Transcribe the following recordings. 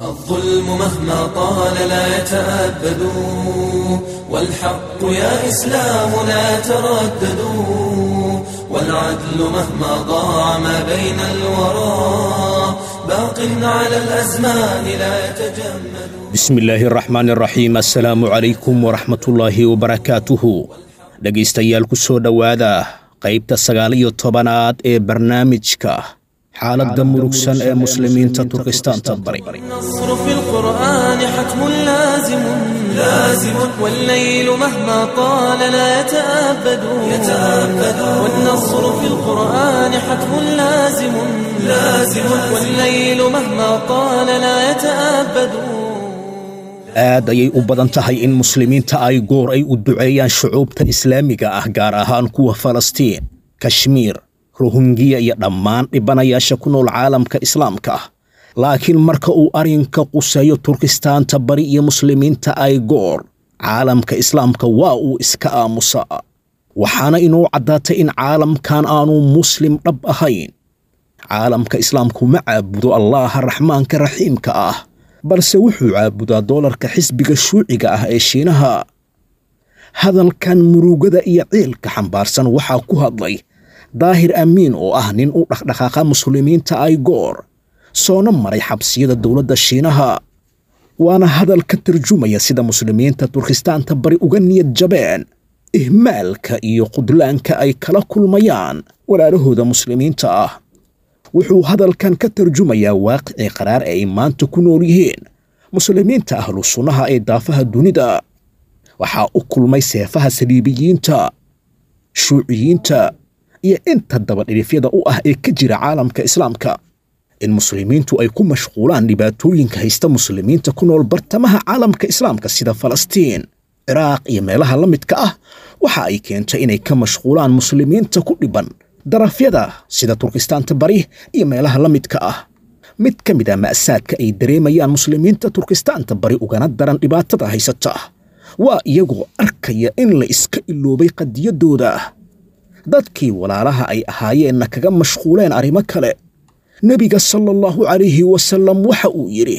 الظلم مهما طال لا يتأبد والحق يا إسلام لا تردد والعدل مهما ضاع ما بين الورى باق على الأزمان لا يتجمد bismi illaahi araxmaan araxiim assalaamu calaykum waraxmatullaahi wabarakaatuhu dhegaystayaal ku soo dhowaada qaybta sagaal iyo tobanaad ee barnaamijka xaaladda murugsan ee muslimiinta turkistaanta bari النصر في القرآن حتم لازم لازم والليل مهما طال لا يتأبد يتأبد والنصر في القرآن حتم لازم لازم والليل مهما طال لا يتأبد aad ayay u badan tahay in muslimiinta ay goor ay u duceeyaan shucuubta islaamiga ah gaar ahaan kuwa falastiin kashmiir rohingiya iyo dhammaan dhibanayaasha ku nool caalamka islaamka ah laakiin marka uu arrinka quseeyo turkistaanta bari iyo muslimiinta ay goor caalamka islaamka waa uu iska aamusaa waxaana inuu caddaatay in caalamkan aanu muslim dhab ahayn caalamka islaamku ma caabudo allaaha raxmaanka raxiimka ah balse wuxuu caabudaa doolarka xisbiga shuuciga ah ee shiinaha hadalkan murugada iyo ciilka xambaarsan waxaa ku hadlay daahir amiin oo ah nin u dhaqdhaqaaqa muslimiinta ay goor soona maray xabsiyada dowladda shiinaha waana hadal ka tarjumaya sida muslimiinta turkistaanta bari uga niyad jabeen ihmaalka iyo qudlaanka ay kala kulmayaan walaalahooda muslimiinta ah wuxuu hadalkan ka tarjumayaa waaqicii qaraar ee ay maanta ku nool yihiin muslimiinta ahlu sunnaha ee daafaha dunida waxaa u kulmay seefaha saliibiyiinta shuuciyiinta iyo inta dabadhilifyada u ah ee ka jira caalamka islaamka in muslimiintu ay ku mashquulaan dhibaatooyinka haysta muslimiinta ku nool bartamaha caalamka islaamka sida falastiin ciraaq iyo meelaha la midka ah waxa ay keentay inay ka mashquulaan muslimiinta ku dhiban darafyada sida turkistaanta bari iyo meelaha la midka ah mid ka mid a ma'saadka ay dareemayaan muslimiinta turkistaanta bari ugana daran dhibaatada haysata waa iyagoo arkaya in la iska iloobay qadiyaddooda dadkii walaalaha ay ahaayeenna kaga mashquuleen arrimo kale nebiga sala allahu calayhi wasallam waxa uu yidhi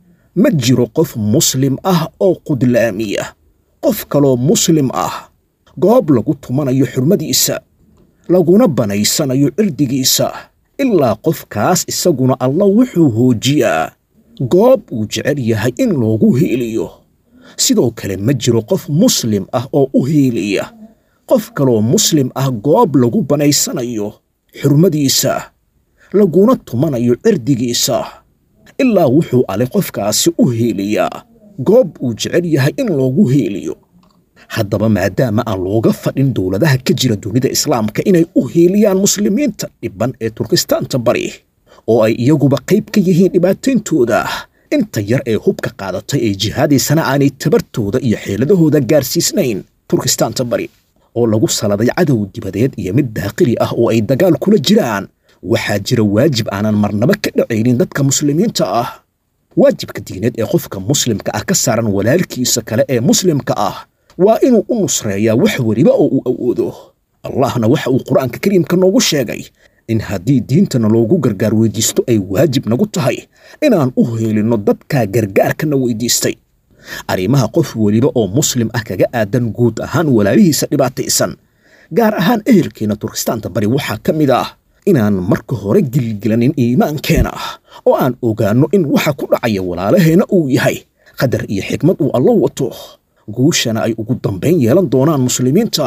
ma jiro qof muslim ah oo qudlaamiya qof kaloo muslim ah goob lagu tumanayo xurmadiisa laguna banaysanayo cirdigiisa ilaa qofkaas isaguna alla wuxuu hoojiyaa goob uu jecel yahay in loogu hiiliyo sidoo kale ma jiro qof muslim ah oo u hiiliya qof kaloo muslim ah goob lagu banaysanayo xurmadiisa laguna tumanayo cirdigiisa ilaa wuxuu ale qofkaasi u hiiliyaa goob uu jecel yahay in loogu hiiliyo haddaba maadaama aan looga fadhin dowladaha ka jira dunida islaamka inay u hiiliyaan muslimiinta dhibban ee turkistaanta bari oo ay iyaguba qayb ka yihiin dhibaatayntooda inta yar ee hubka qaadatay ee jihaadaysana aanay tabartooda iyo xeeladahooda gaarsiisnayn turkistaanta bari oo lagu saladay cadow dibadeed iyo mid daaqili ah oo ay dagaal kula jiraan waxaa jira waajib aanan marnaba ka dhacaynin dadka muslimiinta ah waajibka diineed ee qofka muslimka ah ka saaran walaalkiisa kale ee muslimka ah waa inuu u nusreeyaa wax weliba oo uu awoodo allahna waxa uu qur-aanka kariimka noogu sheegay in haddii diintana loogu gargaar weydiisto ay waajib nagu tahay inaan u heelinno dadkaa gargaarkana weydiistay arrimaha qof weliba oo muslim ah kaga aadan guud ahaan walaalihiisa dhibaataysan gaar ahaan ehelkeena turkistaanta bari waxaa ka mid ah inaan marka hore gilgilanin iimaankeena ah oo aan ogaanno in waxa ku dhacaya walaalaheenna uu yahay qadar iyo xikmad uu allo wato guushana ay ugu dambayn yeelan doonaan muslimiinta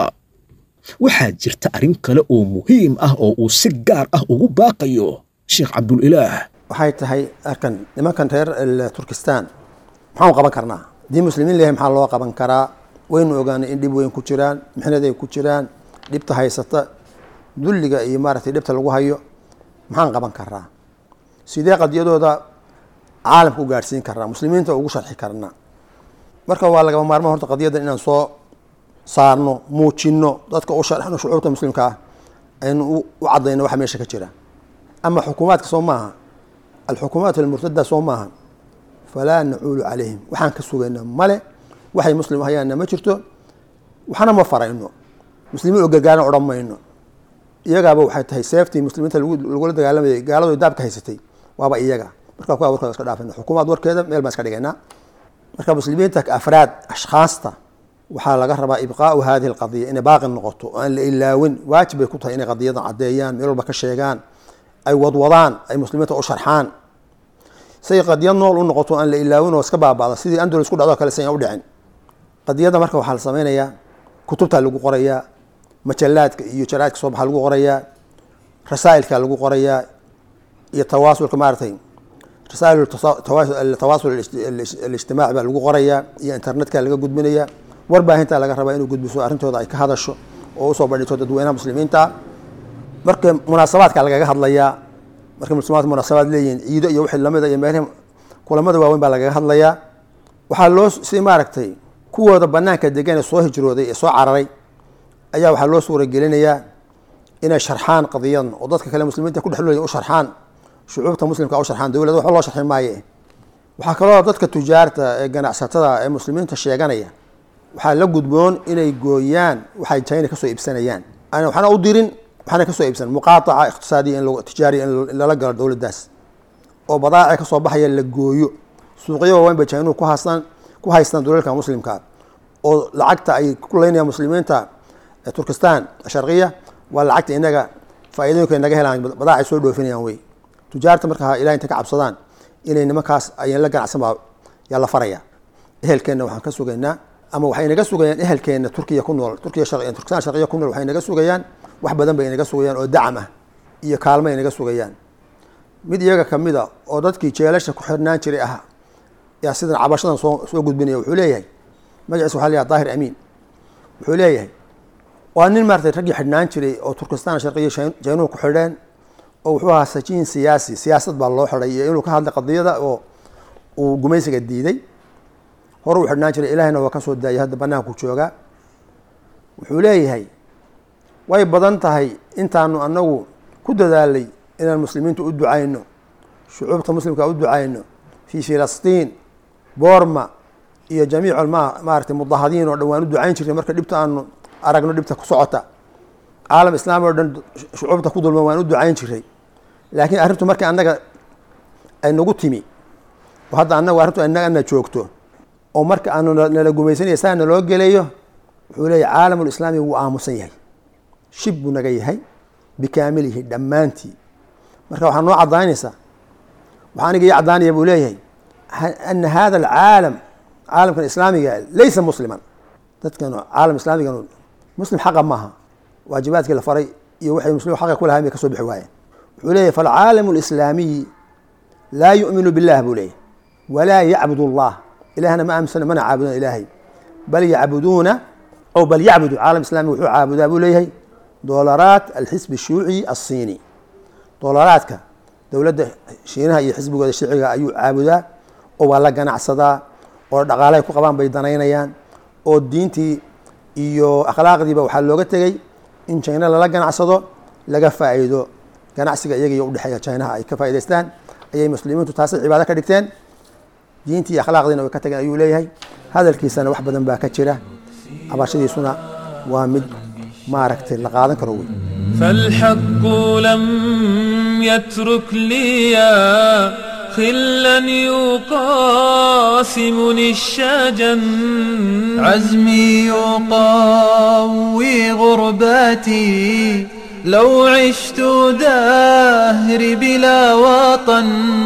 waxaa jirta arrin kale oo muhiim ah oo uu si gaar ah ugu baaqayo sheekh cabdulilaah waxay tahay arkan nimankan reer turkistan maxaan qaban karnaa haddii muslimiin leeyahay maxaa loo qaban karaa waynu ogaanay in dhib weyn ku jiraan mixnad ay ku jiraan dhibta haysata dulliga iyo maaragtay dhibta lagu hayo maxaan qaban karaa sidee qadiyadooda caalamka u gaadhsiin karnaa muslimiinta ugu sharxi karnaa marka waa lagaba maarmaan horta qadiyadan inaan soo saarno muujino dadka u sharxno shucuurta muslimka ah aynu u cadayno waxa meesha ka jira ama xukuumaadka soo maaha alxukuumaat almurtada soo maaha falaa nacuulu calayhim waxaan ka sugayna male waxay muslim hayaanna ma jirto waxna ma farayno muslimiin oo gargaarna odhan mayno iyagaaba waxay tahay seeftii muslimiinta lagula dagaalamayay gaaladu daabka haysatay waaba iyaga marka kuwa warkooda iska dhaafayna xukuumaad warkeeda meel baan iska dhigaynaa marka muslimiinta afraad ashkhaasta waxaa laga rabaa ibqaau hadihi alqadiya inay baaqi noqoto oo aan la ilaawin waajib bay ku tahay inay qadiyadan caddeeyaan meel walba ka sheegaan ay wadwadaan ay muslimiinta u sharxaan say qadiyad nool u noqoto aan la ilaawin oo iska baaba'da sidii andalus ku dhacdo kale sayan u dhicin qadiyadda marka waxaa la sameynayaa kutubtaa lagu qorayaa majallaadka iyo jaraadka soo baxa lagu qorayaa rasaa'ilka lagu qorayaa iyo tawaasulka maaragtay rasaa'il tawaasul alijtimaaci baa lagu qorayaa iyo internetka laga gudbinayaa warbaahinta laga rabaa inuu gudbiso arrintooda ay ka hadasho oo usoo bandhigto dadweynaha muslimiinta marka munaasabaadka lagaga hadlayaa markay muslimaad munaasabaad leeyihiin ciido iyo wixii lamida iyo meelihii kulamada waaweyn baa lagaga hadlayaa waxaa loo si maaragtay kuwooda banaanka degan ee soo hijrooday ee soo cararay ayaa waxaa loo suuragelinayaa inay sharxaan qadiyadan oo dadka kale muslimiinta ku dhexlooya u sharxaan shucuubta muslimka u sharxaan dowladda waxba loo sharxi maaye waxaa kaloo dadka tujaarta ee ganacsatada ee muslimiinta sheeganaya waxaa la gudboon inay gooyaan waxay china kasoo iibsanayaan aan waxna u dirin waxna kasoo iibsan muqaataca iqtisaadiya in tijaariya in lala galo dowladdaas oo badaaci kasoo baxaya la gooyo suuqyo waaweyn bay chinuhu ku haystaan ku haystaan dowlalka muslimka oo lacagta ay ku leynayaan muslimiinta turkistan sharqiya waa lacagta inaga faa'iidooyinka inaga helaan badaacay soo dhoofinayaan wey tujaarta marka ilahay intay ka cabsadaan inay nimankaas ayan la ganacsan baa yaa la faraya ehelkeenna waxaan ka sugaynaa ama waxay naga sugayaan ehelkeenna turkiya ku nool turkiya turkistan sharqiya ku nool waxay naga sugayaan wax badan bay inaga sugayaan oo dacam ah iyo kaalmo ay naga sugayaan mid iyaga kamid a oo dadkii jeelasha ku xirnaan jiray ah yaa sidan cabashadan soo soo gudbinaya wuxuu leeyahay magaciisa waxa layaha daahir amiin wuxuu leeyahay waa nin maaratay raggii xidhnaan jiray oo turkistan sharqiya jaynuhu ku xidheen oo wuxuu ahaa sajiin siyaasi siyaasad baa loo xidhay iyo inuu ka hadlay qadiyada oo uu gumaysiga diiday hore uu xidhnaan jiray ilahina waa ka soo daayay hadda banaanku joogaa wuxuu leeyahay way badan tahay intaanu anagu ku dadaalay inaan muslimiinta u ducayno shucuubta muslimka u ducayno fi filastiin boorma iyo jamiic ma maaratay mudahadiin oo dhan waan u ducayn jirnay marka dhibta aanu aragno dhibta ku socota caalam islaami o dhan shucuubta ku dulman waan u ducayn jiray laakiin arrintu markii annaga ay nagu timi oo hadda annagu arrintu inaga ana joogto oo marka aanu nala gumaysanaya saa naloo gelayo wuxuu leeyahy caalamulislaami wuu aamusan yahay shib buu naga yahay bikaamilihi dhammaantii marka waxaa noo cadaynaysaa waxaa aniga ii caddaanaya buu leeyahay ana hada alcaalam caalamkan islaamiga laysa musliman dadkan caalam islaamigan muslim xaqa maaha waajibaadkii la faray iyo waxay muslim xaqa ku lahayn bay kasoo bixi waayeen wuxuu leeyahy falcaalamu alislaamiyi laa yu'minu billah buu leeyahy walaa yacbud allah ilahna ma aaminsana mana caabudaan ilaahay bal yacbuduuna o bal yacbudu caalam islami wuxuu caabudaa buu leeyahay doolaraat alxisbi shuuci asiini doolaraadka dowladda shiinaha iyo xisbigooda shiciga ayuu caabudaa oo waa la ganacsadaa oo dhaqaalahay ku qabaan bay danaynayaan oo diintii iyo akhlaaqdiiba waxaa looga tegey in china lala ganacsado laga faa'iido ganacsiga iyaga iyo udhexeeya chinaha ay ka faa'idaystaan ayay muslimiintu taasi cibaado ka dhigteen diintii iyo akhlaaqdiina way ka tageen ayuu leeyahay hadalkiisana wax badan baa ka jira cabashadiisuna waa mid maaragtay la qaadan karo wey فالحق لم يترك لي خلا يقاسمني الشجن عزمي يقاوي غرباتي لو عشت دهري بلا وطن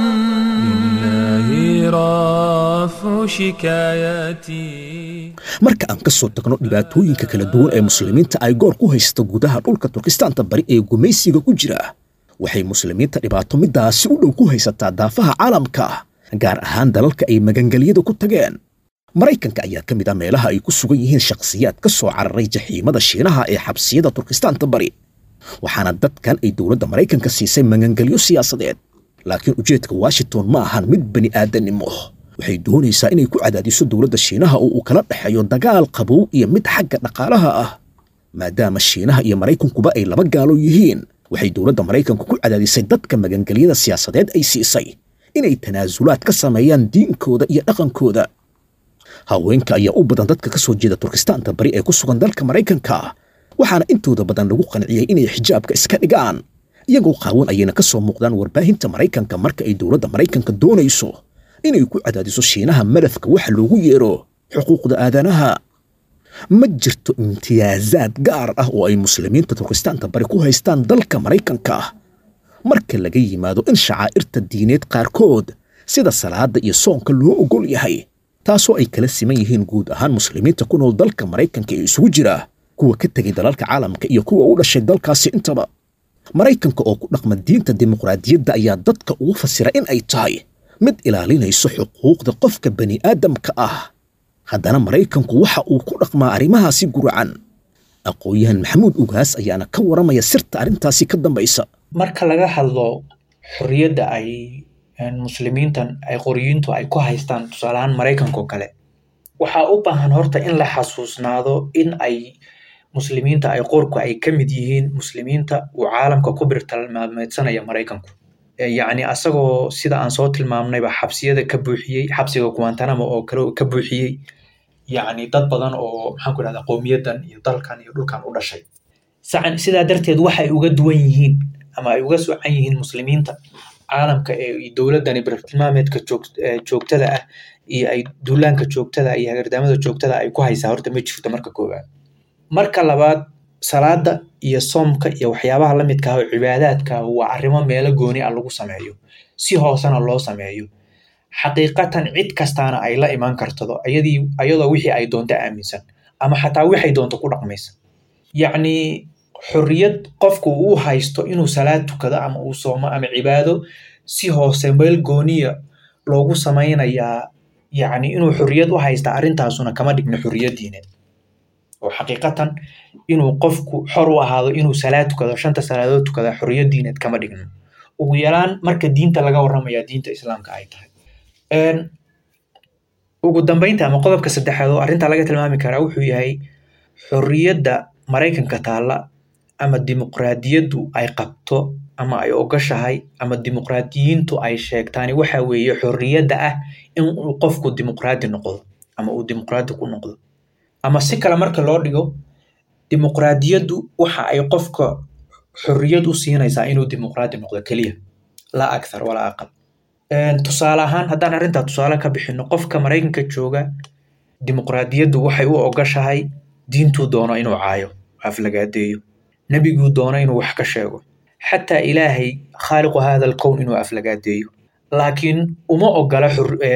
لله رافع شكاياتي marka aan ka soo tagno dhibaatooyinka kala duwan ee muslimiinta ay goor ku haysta gudaha dhulka turkistaanta bari ee gumaysiga ku jira waxay muslimiinta dhibaato midaasi u dhow ku haysataa daafaha caalamka gaar ahaan dalalka ay magangelyada ku tageen maraykanka ayaa ka mid ah meelaha ay ku sugan yihiin shakhsiyaad ka soo cararay jaxiimada shiinaha ee xabsiyada turkistaanta bari waxaana dadkan ay dowladda maraykanka siisay magangelyo siyaasadeed laakiin ujeedka washington ma ahan mid bani aadannimo waxay doonaysaa inay ku cadaadiso dowladda shiinaha oo uu kala dhexeeyo dagaal qabow iyo mid xagga dhaqaalaha ah maadaama shiinaha iyo maraykankuba ay laba gaalo yihiin waxay dowladda maraykanku ku cadaadisay dadka magangelyada siyaasadeed ay siisay inay tanaasulaad ka sameeyaan diinkooda iyo dhaqankooda haweenka ayaa u badan dadka ka soo jeeda turkistaanta bari ee ku sugan dalka maraykanka waxaana intooda badan lagu qanciyey inay xijaabka iska dhigaan iyagoo qaawan ayayna ka soo muuqdaan warbaahinta maraykanka marka ay dowladda maraykanka doonayso inay ku cadaadiso shiinaha malafka waxa loogu yeero xuquuqda aadanaha ma jirto imtiyaasaad gaar ah oo ay muslimiinta turkistaanta bari ku haystaan dalka maraykanka marka laga yimaado in shacaa'irta diineed qaarkood sida salaadda iyo soonka loo ogol yahay taasoo ay kala siman yihiin guud ahaan muslimiinta ku nool dalka maraykanka ee isugu jira kuwa ka tegay dalalka caalamka iyo kuwa u dhashay dalkaasi intaba maraykanka oo ku dhaqma diinta dimuqraadiyadda ayaa dadka ugu fasira in ay tahay mid ilaalinayso xuquuqda qofka bani aadamka ah haddana maraykanku waxa uu ku dhaqmaa arrimahaasi guracan aqoon-yahan maxamuud ugaas ayaana ka waramaya sirta arrintaasi ka dambaysa marka laga hadlo xorriyadda ay muslimiintan ay qoriyiintu ay ku haystaan tusaalahaan maraykanka oo kale waxaa u baahan horta in la xasuusnaado in ay muslimiinta ay qorku ay ka mid yihiin muslimiinta uu caalamka ku birtalmaameedsanaya maraykanku yacni asagoo sida aan soo tilmaamnayba xabsiyada ka buuxiyey xabsiga guantanamo oo kale ka buuxiyey yacni dad badan oo maxaan ku idhahda qowmiyadan iyo dalkan iyo dhulkan u dhashay sacan sidaa darteed waxay uga duwan yihiin ama ay uga socan yihiin muslimiinta caalamka ee dowladdani birtilmaameedka joogtada ah iyo ay duulaanka joogtada iyo hagardaamada joogtada ay ku haysaa horta ma jirto marka koowaad marka labaad salaada iyo soomka iyo waxyaabaha la midka ah oo cibaadaadka waa arrimo meelo gooni ah lagu sameeyo si hoosena loo sameeyo xaqiiqatan cid kastaana ay la imaan kartado ayadii ayadoo wixii ay doonto aaminsan ama xataa waxay doonto ku dhaqmaysa yacni xorriyad qofku uu haysto inuu salaad tukado ama uu soomo ama cibaado si hoose meel gooniya loogu samaynayaa yacni inuu xorriyad u haysta arrintaasuna kama dhigno xorriyad diineed oo xaqiiqatan inuu qofku xor u ahaado inuu salaad tukado shanta salaadood tukada xorriyad diineed kama dhigno ugu yaraan marka diinta laga warramaya diinta islaamka ay tahay ugu dambeynta ama qodobka saddexaad oo arrintaa laga tilmaami karaa wuxuu yahay xorriyadda maraykanka taalla ama dimuqraadiyaddu ay qabto ama ay ogashahay ama dimuqraadiyiintu ay sheegtaani waxa weeye xorriyadda ah in uu qofku dimuqraadi noqdo ama uu dimuqraadi ku noqdo ama si kale marka loo dhigo dimuqraadiyaddu waxa ay qofka xorriyad u siinaysaa inuu dimuqraadi noqdo keliya laa akthar walaa aqal tusaale ahaan haddaan arrintaa tusaale ka bixino qofka maraykanka jooga dimuqraadiyaddu waxay u ogashahay diintuu doono inuu caayo aflagaadeeyo nebiguu doono inuu wax ka sheego xataa ilaahay khaaliqu hada alkown inuu aflagaadeeyo laakiin uma ogola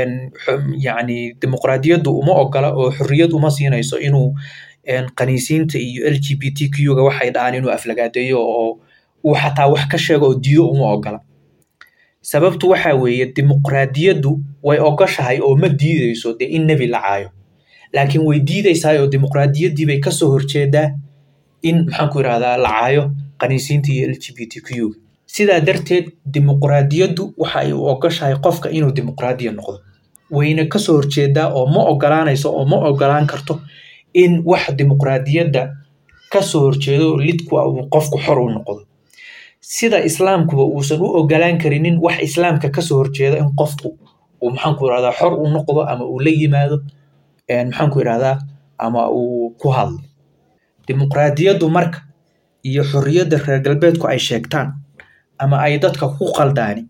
yacni dimuqraadiyaddu uma ogola oo xorriyad uma siinayso inuu qaniisiinta iyo l g b t q-ga waxay dhahaan inuu aflagaadeeyo oo uu xataa wax ka sheego oo diido uma ogola sababtu waxa weeye dimuqraadiyaddu way ogoshahay oo ma diideyso dee in nebi la caayo laakiin way diideysaa oo dimuqraadiyaddii bay kasoo horjeedaa in maxaan ku idhahdaa la caayo qaniisiinta iyo l g b t q-ga sidaa darteed dimuqraadiyaddu waxa ay u ogoshahay qofka inuu dimuqraadiya noqdo wayna kasoo horjeedaa oo ma ogolaanayso oo ma ogolaan karto in wax dimuqraadiyadda kasoo horjeedo lidku uu qofku xor u noqdo sida islaamkuba uusan u ogolaan karinin wax islaamka kasoo horjeeda in qofku uu maxaanku irahdaa xor u noqdo ama uu la yimaado maxaanku irahdaa ama uu ku hadlo dimuqraadiyaddu marka iyo xorriyadda reer galbeedku ay sheegtaan ama ay dadka ku qaldaani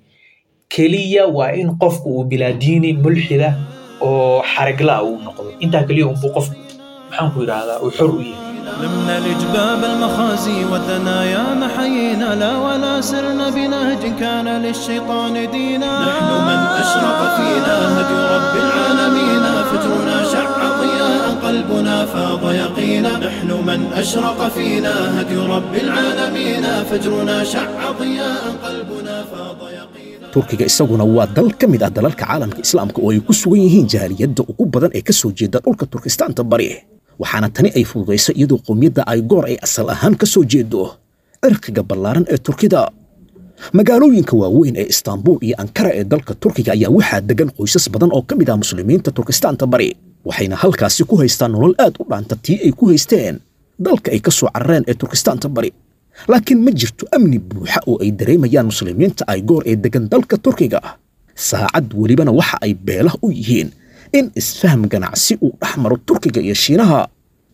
keliya waa in qofku uu bilaadiini mulxida oo xarigla uu noqdo intaa keliya unbuu qofku maxaanku irahdaa uu xor u yahay لمنا الإجباب المخازي والثنايا محيينا لا ولا سرنا بنهج كان للشيطان دينا نحن من أشرق فينا هدي رب العالمين فجرنا شع ضياء قلبنا فاض يقينا نحن من أشرق فينا هدي رب العالمين فجرنا شع ضياء قلبنا فاض يقينا turkiga isaguna waa dal ka mid ah dalalka caalamka islaamka oo ay ku sugan yihiin jaaliyadda ugu badan ee ka soo jeeda dhulka turkistaanta bari waxaana tani ay fududaysay iyadoo qowmiyadda ay goor ay asal ahaan ka soo jeedo cirqiga ballaaran ee turkida magaalooyinka waaweyn ee istaanbuul iyo ankara ee dalka turkiga ayaa waxaa degan qoysas badan oo ka mid ah muslimiinta turkistaanta bari waxayna halkaasi ku haystaan nolol aad u dhaanta tii ay ku haysteen dalka ay ka soo carareen ee turkistaanta bari laakiin ma jirto amni buuxa oo ay dareemayaan muslimiinta ay goor ee degan dalka turkiga saacad welibana waxa ay beelah u yihiin in isfaham ganacsi uu dhex maro turkiga iyo shiinaha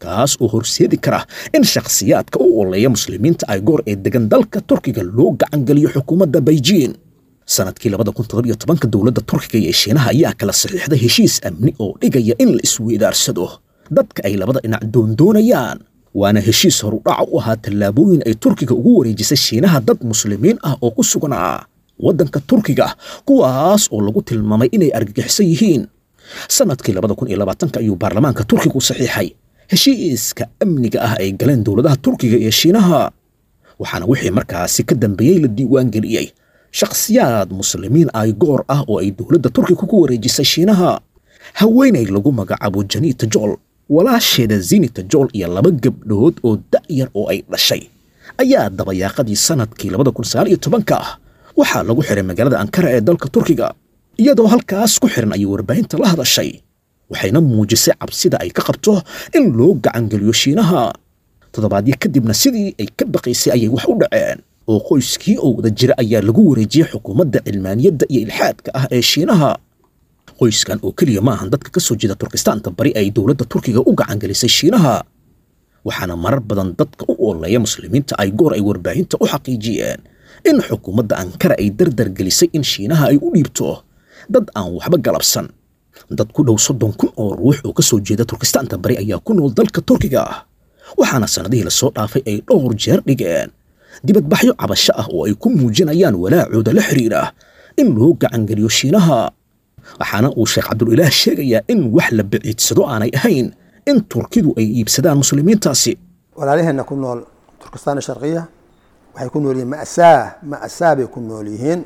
kaas oo horseedi kara in shakhsiyaadka u oleeya muslimiinta ay goor ee degan dalka turkiga loo gacangeliyo xukuumadda beijing sanadkii labada kun toddobiyo tobanka dowladda turkiga iyo shiinaha ayaa kala saxiixday heshiis amni oo dhigaya in la isweydaarsado dadka ay labada dhinac doondoonayaan waana heshiis horudhaca u ahaa tallaabooyin ay turkiga ugu wareejisay shiinaha dad muslimiin ah oo ku sugnaa waddanka turkiga kuwaas oo lagu tilmaamay inay argagixisan yihiin sanadkii labada kun iyo labaatanka ayuu baarlamaanka turkigu saxiixay heshiiska amniga ah ay galeen dowladaha turkiga iyo shiinaha waxaana wixii markaasi ka dambeeyey la diiwaangeliyey shakhsiyaad muslimiin ay goor ah oo ay dowladda turkiga ku wareejisay shiinaha haweenay lagu magacaabo janiita jool walaasheeda zinita jool iyo laba gabdhood oo da'yar oo ay dhashay ayaa dabayaaqadii sanadkii labada kun sagaal iyo tobanka ah waxaa lagu xiray magaalada ankara ee dalka turkiga iyadoo halkaas ku xiran ayay warbaahinta la hadashay waxayna muujisay cabsida ay ka qabto in loo gacangeliyo shiinaha toddobaadyo kadibna sidii ay ka baqaysay ayay wax u dhaceen oo qoyskii oo wada jira ayaa lagu wareejiyey xukuumadda cilmaaniyadda iyo ilxaadka ah ee shiinaha qoyskan oo keliya ma ahan dadka ka soo jeeda turkistaanta bari ay dowladda turkiga u gacangelisay shiinaha waxaana marar badan dadka u ooleeya muslimiinta ay goor ay warbaahinta u xaqiijiyeen in xukuumadda ankara ay dardargelisay in shiinaha ay u dhiibto dad aan waxba galabsan dad ku dhow soddon kun oo ruux oo ka soo jeeda turkistaanta bari ayaa ku nool dalka turkiga waxaana sannadihii lasoo dhaafay ay dhowr jeer dhigeen dibadbaxyo cabasho ah oo ay ku muujinayaan walaacooda la xiriira in loo gacangeliyo shiinaha waxaana uu sheekh cabdulilaah sheegayaa in wax la biciidsado aanay ahayn in turkidu ay iibsadaan muslimiintaasi walaalaheenna ku nool turkistaan sharqiya waxay ku nool yihiin ma'saa ma'saa bay ku nool yihiin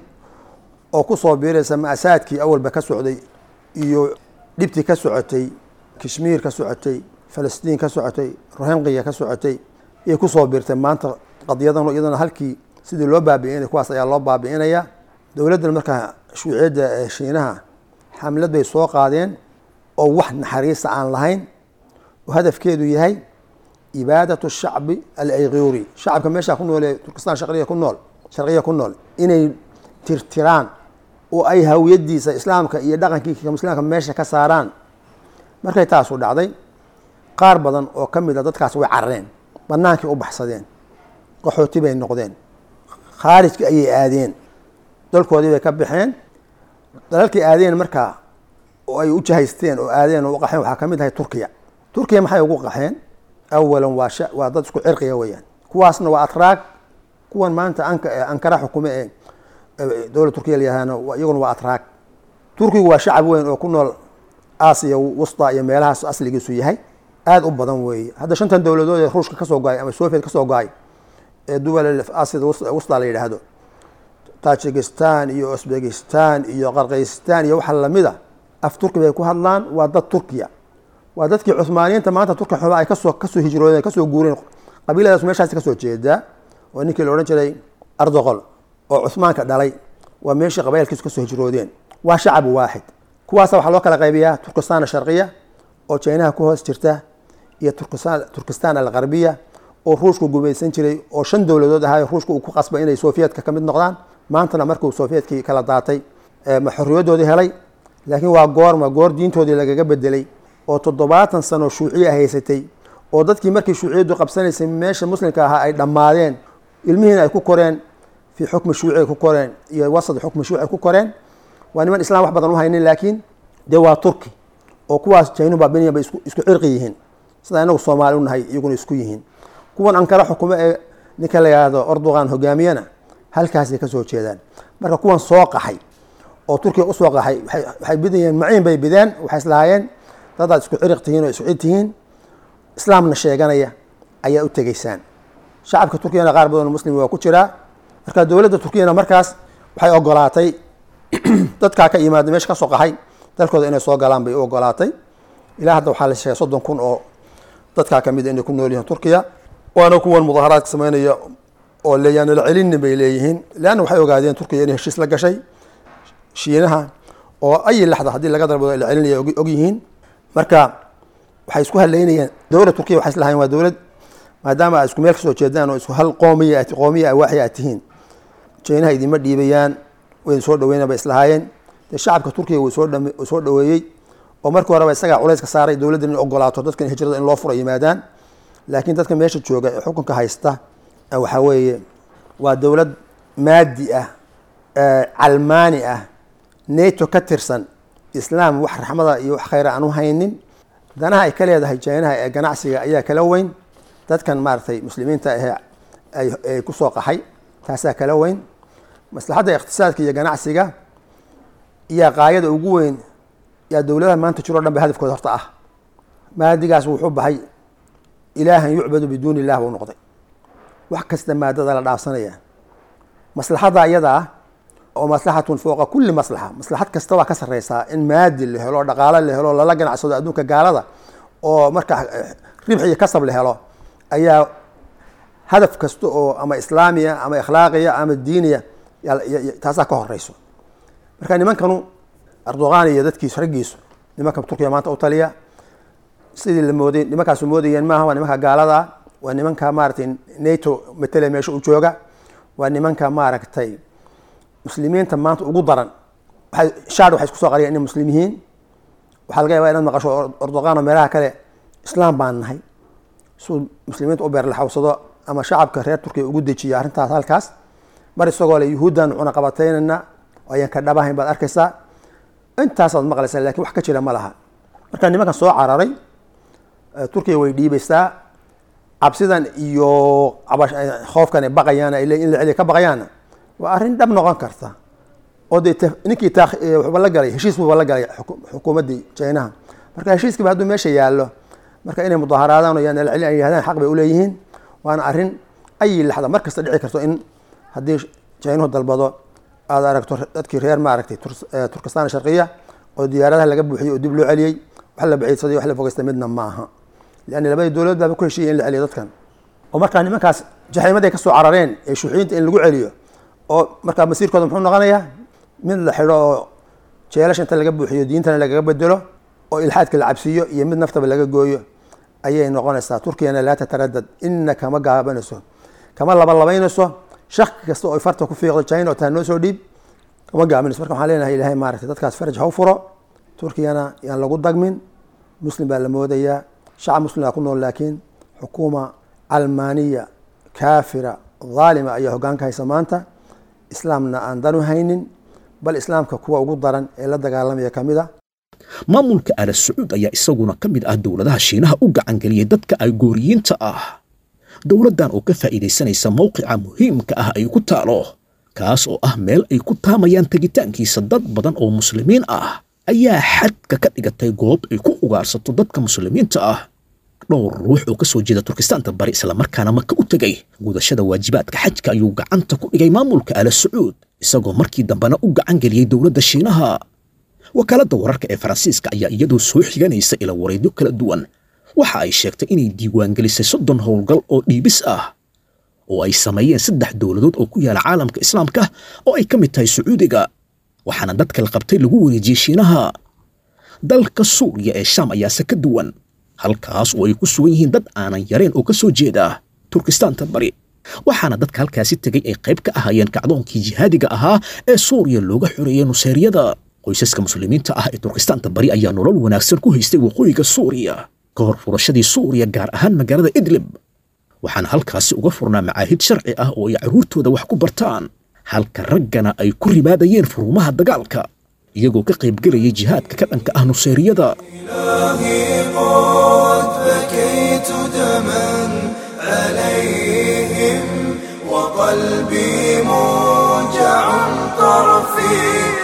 oo ku soo biiraysa ma'saadkii awalba ka socday iyo dhibtii ka socotay kashmiir ka socotay falastiin ka socotay rohinqiya ka socotay ayay ku soo biirtay maanta qadiyadan iyadana halkii sidii loo baabi'inaya kuwaas ayaa loo baabi'inaya dowladdan markaa shuuciyadda ee shiinaha xamlad bay soo qaadeen oo wax naxariista aan lahayn oo hadafkeedu yahay ibaadatu shacbi alayguri shacabka meeshaa ku nool ee turkistaan sharqiya ku nool sharqiya ku nool inay tirtiraan oo ay hawiyadiisa islaamka iyo dhaqankiisa muslimka meesha ka saaraan markay taasu dhacday qaar badan oo ka mid a dadkaas way carareen banaankii u baxsadeen qaxooti bay noqdeen khaarijka ayay aadeen dalkoodii bay ka baxeen dalalkii aadeen markaa oo ay u jahaysteen oo aadeen oo u qaxeen waxaa ka mid ahay turkiya turkiya maxay ugu qaxeen awalan waa sha waa dad isku cirqiya weeyaan kuwaasna waa atraag kuwan maanta anka ankara xukume ee dowlad turkiya layahahna iyaguna waa atraag turkigu waa shacab weyn oo ku nool aasiya wusta iyo meelahaas asligiisu yahay aada u badan weeye hadda shantan dowladood ee ruushka kasoo go-ay ama soviet kasoo go-ay ee duwal aasiyada wusta la yidhaahdo tajikistan iyo usbekistan iyo qarkaystan iyo waxa lamida af turki bay ku hadlaan waa dad turkiya waa dadkii cuhmaaniyiinta maanta turki xuba ay kasoo kasoo hijroodeen kasoo guureen qabiiladaas meeshaasi kasoo jeedaa oo ninkii la odhan jiray ardoqol oo cuhmaanka dhalay waa meeshii qabailkiisu kasoo hijroodeen waa shacab waaxid kuwaasa waxaa loo kala qaybiyaa turkistan sharqiya oo jinaha ku hoos jirta iyo turkistan algarbiya oo ruushku gumaysan jiray oo shan dowladood ahaa ruushka uu ku qasbay inay soviyedka ka mid noqdaan maantana markuu soviyedkii kala daatay ma xorriyadoodii helay laakiin waa goorma goor diintoodii lagaga bedelay oo toddobaatan sano shuuciya haysatay oo dadkii markii shuuciyaddu qabsanaysay meesha muslimka ahaa ay dhammaadeen ilmihiina ay ku koreen fii xukmi shuuci ay ku koreen iyo wasad xukmi shuuci ay ku koreen waa niman islam wax badan u haynin laakiin dee waa turki oo kuwaas jaynu baabiniya bay isku cirqi yihiin sida inagu soomaali u nahay iyaguna isku yihiin kuwan ankara xukumo ee ninka la yidhaahdo ordogan hogaamiyana halkaasay kasoo jeedaan marka kuwan soo qaxay oo turkiya usoo qaxay waxay bidayeen maciin bay bideen waxay islahaayeen dadaad isku ciriq tihiin oo isku cid tihiin islaamna sheeganaya ayaa u tegeysaan shacabka turkiyana qaar badan muslim waa ku jiraa marka dowladda turkiyana markaas waxay ogolaatay dadkaa ka yimaada meesha kasoo qaxay dalkooda inay soo galaan bay u ogolaatay ilaa hadda waxaa la sheegay soddon kun oo dadkaa kamid a inay ku nool yihiin turkiya waana kuwan mudaharaadka sameynaya oo leeyaan la celinin bay leeyihiin leanna waxay ogaadeen turkiya inay heshiis la gashay shiinaha oo ayi laxda haddii laga dalbado la celinaya og yihiin marka waxay isku haleynayeen dowlad turkiya waxay islahayen waa dowlad maadaama aad isku meel kasoo jeedaan oo isku hal qoomiya qoomiya awaaxi aad tihiin shiinaha idinma dhiibayaan way soo dhaweynan bay islahaayeen dee shacabka turkiya wuu soo soo dhaweeyey oo markii horeba isagaa culayska saaray dowladda in ogolaato dadkan hijrada in loo furo yimaadaan laakiin dadka meesha jooga ee xukunka haysta waxaa weeye waa dowlad maadi ah calmaani ah nato ka tirsan islaam wax raxmada iyo wax khayra aan u haynin danaha ay ka leedahay jinaha ee ganacsiga ayaa kala weyn dadkan maaratay muslimiinta ahe ay kusoo qaxay taasaa kala weyn maslaxadda iqtisaadka iyo ganacsiga iyo qaayada ugu weyn yaa dowladaha maanta jiro o dhan ba hadafkooda horta ah maadigaas wuxuu baxay ilaahan yucbadu biduuni illah buu noqday wax kasta maadada la dhaafsanaya maslaxadda iyada ah oo maslaxatun fooqa kulli maslaxa maslaxad kasta waa ka sarreysaa in maadi la helo dhaqaalo la helo lala ganacsado adduunka gaalada oo marka ribx iyo kasab la helo ayaa hadaf kasta oo ama islaamiya ama ikhlaaqiya ama diiniya taasaa ka horeyso marka nimankanu erdogan iyo dadkiisu raggiisu nimanka turkiya maanta u taliya sidii la mooday nimankaasu moodayeen maaha waa nimanka gaalada waa nimanka maaratay nato matele meesha u jooga waa nimanka maaragtay muslimiinta maanta ugu daran waay shaad waxay isku soo qariyeen inay muslim yihiin waxaa laga yabaa inaad maqasho erdogan oo meelaha kale islaam baan nahay suu muslimiinta u beerlaxawsado ama shacabka reer turkiya ugu dejiya arrintaas halkaas mar isagoo le yuhuuddan cuna qabataynana ayaan ka dhabahayn baad arkaysaa intaasaad maqlaysaa lakin wax ka jira ma laha marka nimankan soo cararay turkiya way dhiibaysaa cabsidan iyo khoofkan ay baqayaan in la celiya ka baqayaanna waa arrin dhab noqon karta oo dee ninkii wuxuuba la galay heshiis buuba la galay xukuumaddii jinaha marka heshiiskiiba hadduu meesha yaallo marka inay mudaaharaadaan o yaan la celin ay yihahdaan xaq bay uleeyihiin waana arrin ayi laxda mar kasta dhici karto in haddii jinuhu dalbado aad aragto dadkii reer maaragtay turkistan sharqiya oo diyaaradaha laga buuxiyey oo dib loo celiyey wax la baciidsaday wax la fogeysta midna maaha leanna labadii dowlad baaba ku heshiiyay in la celiyo dadkan oo markaa nimankaas jaxiimaday kasoo carareen ee shuuxiyiinta in lagu celiyo oo markaa masiirkooda muxuu noqonayaa mid la xidho oo jeelasha inta laga buuxiyo diintana lagaga bedelo oo ilxaadka la cabsiiyo iyo mid naftaba laga gooyo ayay noqonaysaa turkiyana laa tataradad ina kama gaabanayso kama labalabaynayso shaki kasta oo farta ku fiiqdo china oo taa noo soo dhiib kama gaabanayso marka waxaan leenahay ilahay maaragtay dadkaas faraj ha u furo turkiyana yaan lagu dagmin muslim baa la moodayaa shacab muslimaa ku nool laakiin xukuuma calmaaniya kaafira dhaalima ayaa hoggaanka haysa maanta islaamna aan danu haynin bal islaamka kuwa ugu daran ee la dagaalamaya ka mid a maamulka ala sacuud ayaa isaguna ka mid ah dowladaha shiinaha u gacangeliyay dadka ay gooriyiinta ah dowladdan oo ka faa'iidaysanaysa mowqica muhiimka ah ay ku taalo kaas oo ah meel ay ku taamayaan tegitaankiisa dad badan oo muslimiin ah ayaa xadka ka dhigatay goob ay ku ugaarsato dadka muslimiinta ah dhowr ruux oo ka soo jeeda turkistaanta bari islamarkaana maka u tegay gudashada waajibaadka xajka ayuu gacanta ku dhigay maamulka ala sacuud isagoo markii dambena u gacan geliyey dowladda shiinaha wakaaladda wararka ee faransiiska ayaa iyadoo soo xiganaysa ila wareedyo kala duwan waxa ay sheegtay inay diiwaangelisay soddon howlgal oo dhiibis ah oo ay sameeyeen saddex dowladood oo ku yaala caalamka islaamka oo ay ka mid tahay sacuudiga waxaana dadka la qabtay lagu wareejiyey shiinaha dalka suuriya ee shaam ayaase ka duwan halkaas oo ay ku sugan yihiin dad aanan yareen oo ka soo jeeda turkistaanta bari waxaana dadka halkaasi tegay ay qayb ka ahaayeen kacdoonkii jihaadiga ahaa ee suuriya looga xoreeyey nuseeryada qoysaska muslimiinta ah ee turkistaanta bari ayaa nolol wanaagsan ku haystay waqooyiga suuriya ka hor furashadii suuriya gaar ahaan magaalada idlib waxaana halkaasi uga furnaa macaahid sharci ah oo ay carruurtooda wax ku bartaan halka raggana ay ku ribaadayeen furumaha dagaalka iyagoo ka qaybgelayay jihaadka ka dhanka ah nuseeriyada إلهي قد بكيت دما عليهم وقلبي موجع طرفي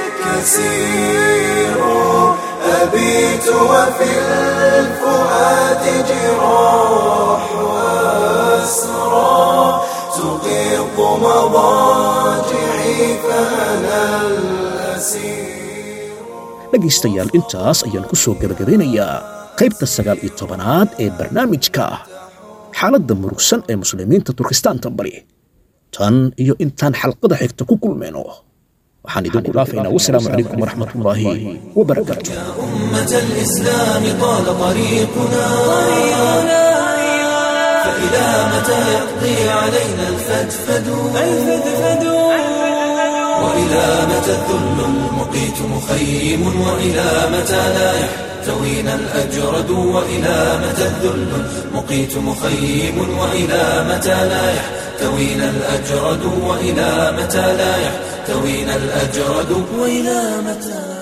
كسير أبيت وفي الفؤاد جراح وأسرى تغيظ مضاجعي فأنا الأسير dhegaystayaal intaas ayaan ku soo gebagabeynayaa qaybta sagaal iyo tobanaad ee barnaamijka xaaladda murugsan ee muslimiinta turkistaanta bari tan iyo intaan xalqada xigta ku kulmayno waxaan idinku dhaafaynaa wasalaamu calaykum waraxmatullaahi wabarakaatu أمة الإسلام طال طريقنا فإلى متى يقضي علينا الفدفد وإلى متى الذل المقيت مخيم وإلى متى لا يحتاج يحتوينا الأجرد وإلى متى الذل مقيت مخيم وإلى متى لا يحتوينا الأجرد وإلى متى لا يحتوينا الأجرد وإلى متى